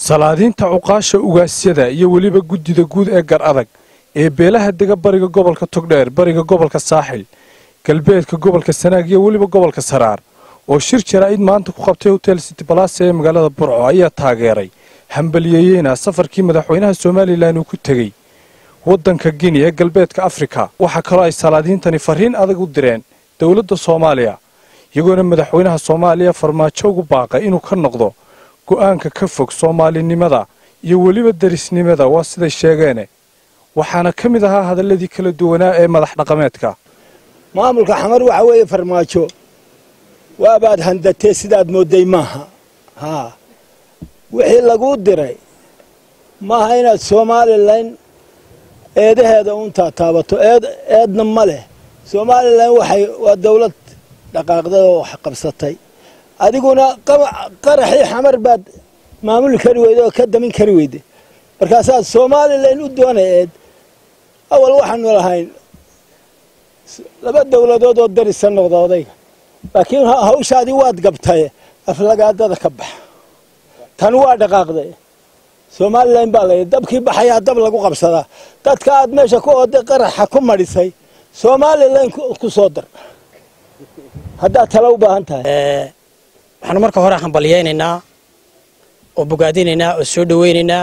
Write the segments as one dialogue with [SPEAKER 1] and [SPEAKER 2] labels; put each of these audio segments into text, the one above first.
[SPEAKER 1] salaadiinta cuqaasha ugaasyada iyo weliba guddida guud ee gar adag ee beelaha dega bariga gobolka togdheer bariga gobolka saaxil galbeedka gobolka sanaag iyo weliba gobolka saraar oo shir jaraa'id maanta ku qabtay hotel city balase ee magaalada burco ayaa taageeray hambaliyeeyeyna safarkii madaxweynaha somalilan uu ku tegey waddanka gini ee galbeedka afrika waxaa kaloo ay salaadiintani fariin adag u direen dowladda soomaaliya iyagoona madaxweynaha soomaaliya farmaajo ugu baaqay inuu ka noqdo go'aanka ka fog soomaalinimada iyo weliba derisnimada waa siday sheegeene waxaana ka mid ahaa hadalladii kala duwanaa ee madax dhaqameedka
[SPEAKER 2] maamulka xamar waxa weeye farmaajo waabaad handatee sidaad moodday maaha haa wixii laguu diray maaha inaad somalilan eedaheeda uuntaa taabato eed eedna ma leh somalilan waxay waa dawlad dhaqaaqdada oo wax qabsatay adiguna qaraxii xamar baad maamuli kari weyday oo ka damin kari weyday markaasaad somalilan u doonayeed awal waxaanu lahayn laba dawladood oo darisa noqda odayga laakiin hawshaadii waad gabtaye aflagaadada ka bax tan waa dhaqaaqday somalilan baa layidhi dabkii baxayaa dab lagu qabsadaa dadka aad meesha ku ooday qaraxa ku madhisay somalilan ku soo dar haddaad tala u baahan tahay
[SPEAKER 3] waxaanu marka hore hambalyaynaynaa oo bogaadinaynaa oo soo dhowaynaynaa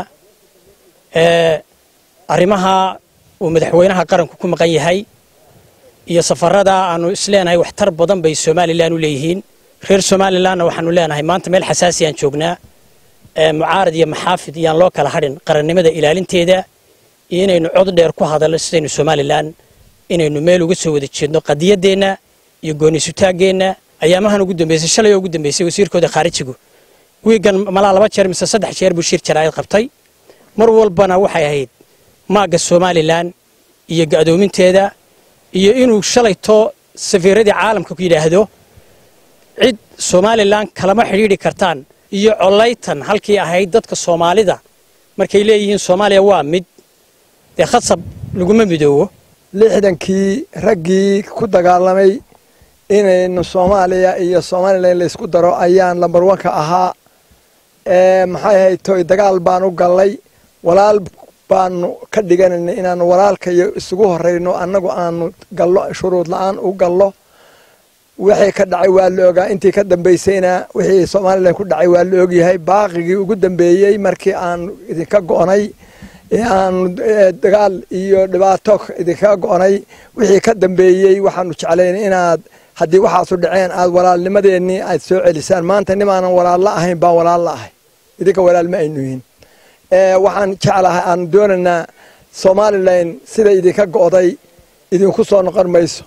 [SPEAKER 3] arrimaha uu madaxweynaha qaranku ku maqan yahay iyo safarada aanu isleenahay waxtar badan bay somalilan u leeyihiin reer somalilanna waxaanu leenahay maanta meel xasaasi aan joognaa mucaarad iyo maxaafid iyaan loo kala hadhin qarannimada ilaalinteeda iyo inaynu cod dheer ku hadalno sidaynu somalilan inaynu meel uga soo wada jeedno qadiyaddeenna iyo goonnisutaaggeenna ayaamahan ugu dambeysay shalay oo ugu dambeysay wasiirkooda khaarijigu wiigan malaa laba jeer mise saddex jeer buu shir jaraa'id qabtay mar walbana waxay ahayd maagga somalilan iyo ga'doominteeda iyo inuu shalayto safiiradii caalamka ku yidhaahdo cid somalilan kalama xidhiidhi kartaan iyo collaytan halkii ahayd dadka soomaalida markay leeyihiin soomaaliya waa mid dee khasab laguma midoobo
[SPEAKER 4] lixdankii raggii ku dagaalamay inaynu soomaaliya iyo somalilan laysku daro ayaan lambar wanka ahaa maxay ahayd toy dagaal baan u gallay walaal baanu ka dhiganayna inaanu walaalka iyo isugu horeyno annagu aanu gallo shuruud la-aan u gallo wixii ka dhacay waa la ogaa intii ka dambaysayna wixii somalilan ku dhacay waa la ogyahay baaqigii ugu dambeeyey markii aanu idinka go'nay aanu dagaal iyo dhibaato idinkaga go'nay wixii ka dambeeyey waxaanu jeclayn inaad haddii waxaasu dhaceen aad walaalnimadeennii aad soo celisaan maanta nimaanan walaalla ahayn baan walaalla ahay idinka walaal ma aynu yihin waxaan jeclahay aanu doonaynaa somalilan sida idinka go'day idinku soo noqon mayso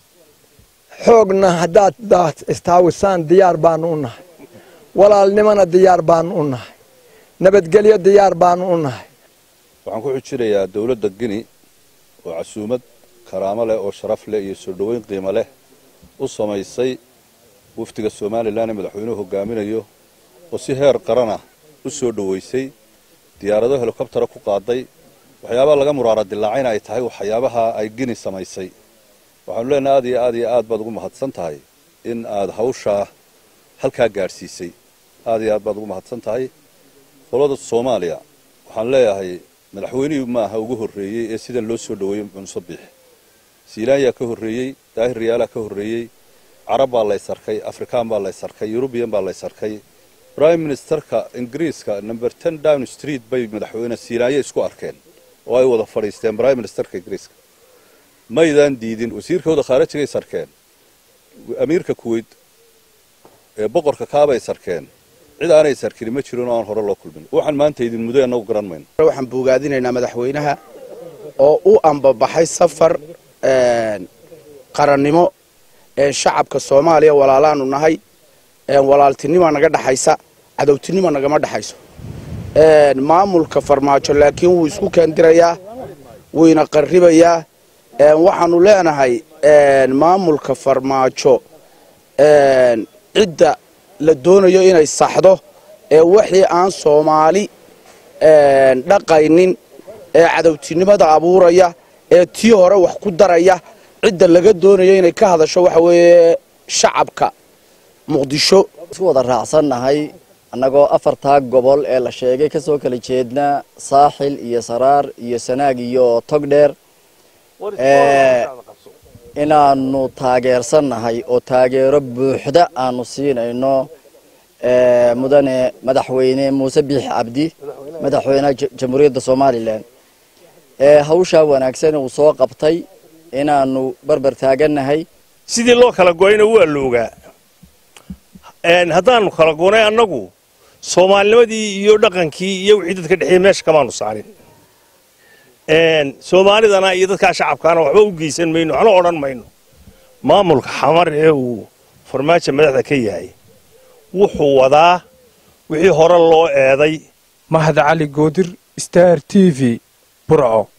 [SPEAKER 4] xoogna haddaad istaawisaan diyaar baanu u nahay walaalnimona diyaar baanu u nahay nabadgelyo diyaar baanu u nahay
[SPEAKER 5] waxaan ku xujinayaa dowladda gini oo casuumad karaamo leh oo sharaf leh iyo soo dhoweyn qiimo leh u samaysay wafdiga somalilan ee madaxweynuhu hogaaminayo oo si heer qaranah u soo dhoweysay diyaarado helikobtara ku qaaday waxyaabaha laga muraara dilaacayna ay tahay waxyaabaha ay gini samaysay waxaanu leenahay aad iyo aad iyo aad baad ugu mahadsan tahay in aad hawshaa halkaa gaadhsiisay aad iyo aad baad ugu mahadsan tahay qolada soomaaliya waxaan leeyahay madaxweynihii maaha ugu horreeyey ee sidan loo soo dhoweeyey cunso biix siilaanyaa ka horreeyey daahir riyaalaa ka horreeyey carab baa laysarkay afrikaan baa laysarkay yurubiyan baa laysarkay brime ministerka ingiriiska number ten down street bay madaxweyne siilaanya isku arkeen oo ay wada fadhiisteen brime ministerka ingiriiska maydaan diidin wasiirkooda khaarajigay sarkeen amiirka kuweyt ee boqorka kaabay sarkeen cid aanay sarkin ma jirin oo aan hore loo kulmin waxaan maanta idin mudo annagu garan mayno
[SPEAKER 6] waxaan bogaadinaynaa madaxweynaha oo u ambabaxay safar qarannimo shacabka soomaaliya walaalaanu nahay walaaltinima naga dhaxaysa cadowtinima nagama dhexayso maamulka farmaajo laakiin wuu isku keendirayaa wuyna qarribayaa waxaanu leenahay maamulka farmaajo cidda la doonayo inay saxdo ee wixii aan soomaali dhaqaynin ee cadowtinimada abuuraya ee tii hore wax ku daraya cidda laga doonayo inay ka hadasho waxa weeye shacabka muqdisho
[SPEAKER 7] isku wada raacsannahay annagoo afartaa gobol ee la sheegay kasoo kala jeedna saaxil iyo saraar iyo sanaag iyo togdheer inaanu taageersannahay oo taageero buuxda aanu siinayno mudane madaxweyne muuse biixi cabdi madaxweynaha jamhuuriyadda somalilan hawshaa wanaagsan uu soo qabtay inaanu barbar taagannahay
[SPEAKER 8] sidii loo kala goyna waa loogaa haddaanu kala gonay annagu soomaalinimadii iyo dhaqankii iyo wixii dadka dhexeeyey meesha kamaanu saarin soomaalidana iyo dadkaa shacabkaana waxba u geysan mayno waxna odhan mayno maamulka xamar ee uu farmaajo madaxda ka yahay wuxuu wadaa wixii hore loo eeday
[SPEAKER 1] mahad cali goodir star t v burco